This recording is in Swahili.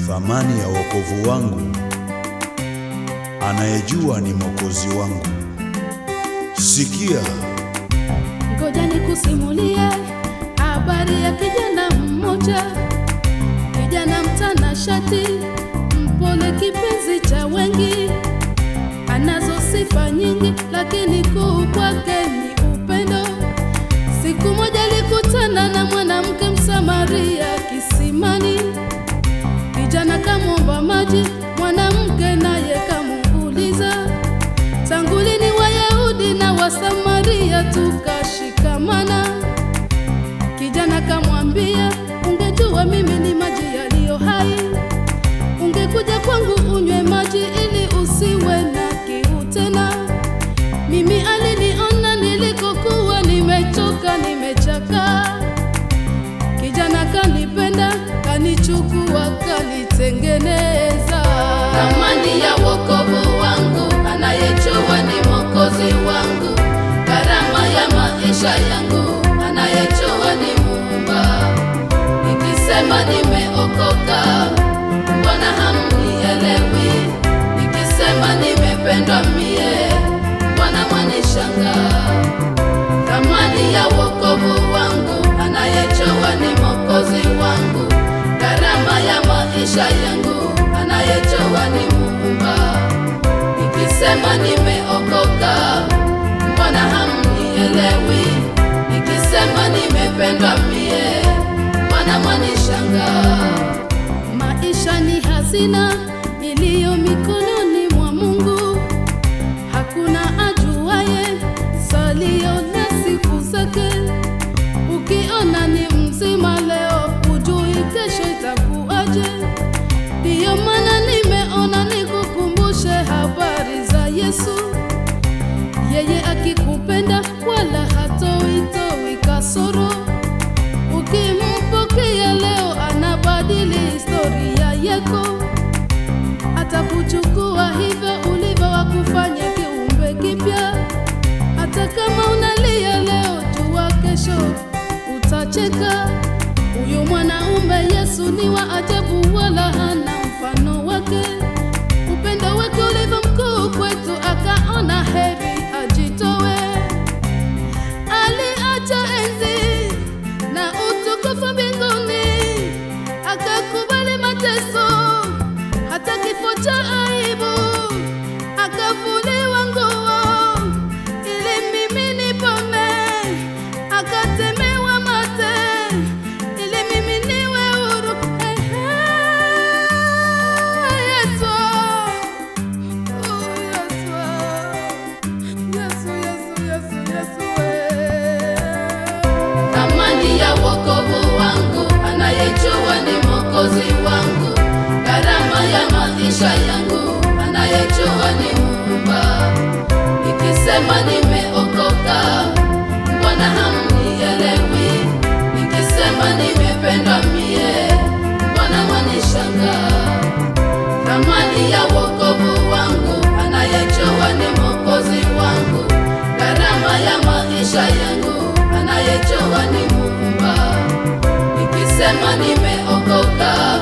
thamani ya wokovu wangu, anayejua ni mwokozi wangu. Sikia, Ngoja nikusimulie habari ya kijana mmoja, kijana mtanashati, mpole, kipenzi cha wengi, anazo sifa nyingi, lakini kuu kwake ni upendo. Siku moja alikutana na mwanamke Msamaria kisimani. Kijana kamwomba maji, mwanamke naye kamuuliza tangu lini Wayahudi na Wasamaria tukashikamana? Kijana kamwambia, ungejua mimi ni maji yaliyo hai, ungekuja kwangu unywe maji ili usiwe na kiu tena. Mimi aliniona nilikokuwa nimechoka, nimechakaa. Kijana kanipenda, kanichukua, kanitengeneza. Thamani ya wokovu wangu, anayejua ni mwokozi wangu. Gharama ya maisha yangu, anayejua ni Muumba. Nikisema nimeokoka, mbona hamnielewi? Nikisema nimependwa mie, mbona mwanishangaa? Thamani ya wokovu wangu, anayejua ni mwokozi wangu. Gharama ya maisha yangu, anayejua ni Muumba. Nikisema nimeokoka, mbona hamnielewi? Nikisema nimependwa mie, mbona mwanishangaa? Maisha ni hazina iliyo mikononi mwa Mungu. Hakuna ajuaye salio na siku zake. Ukiona ni mzima leo, hujui kesho itakuwaje. Ndiyo maana nimeona nikukumbushe habari za Yesu. Yeye akikupenda wala hatoitoi kasoro. Ukimpokea leo, anabadili historia yako atakuchukua hivyo ulivyo, wakufanya kiumbe kipya. Hata kama unalia leo, jua kesho utacheka. Huyu mwanaume Yesu ni wa ajabu, wala hana mfano wake. Upendo wake ulivyo mkuu kwetu, akaona heri ajitowe. Aliacha enzi na utukufu mbinguni, akakubali mateso hata kifo cha aibu, akavuliwa nguo ili mimi nipone, akatemewa mate ili mimi niwe huru. Ehe, Yesu, oh, Yesu, Yesu, Yesu, Yesu, Yesu, eh. Thamani ya wokovu wangu, anayejua ni mwokozi wangu. Gharama ya maisha yangu, anayejua ni Muumba. Nikisema nimeokoka, mbona hamnielewi? Nikisema nimependwa mie, mbona mwanishangaa? Thamani ya wokovu wangu, anayejua ni mwokozi wangu. Gharama ya maisha yangu, anayejua ni Muumba. Nikisema nimeokoka,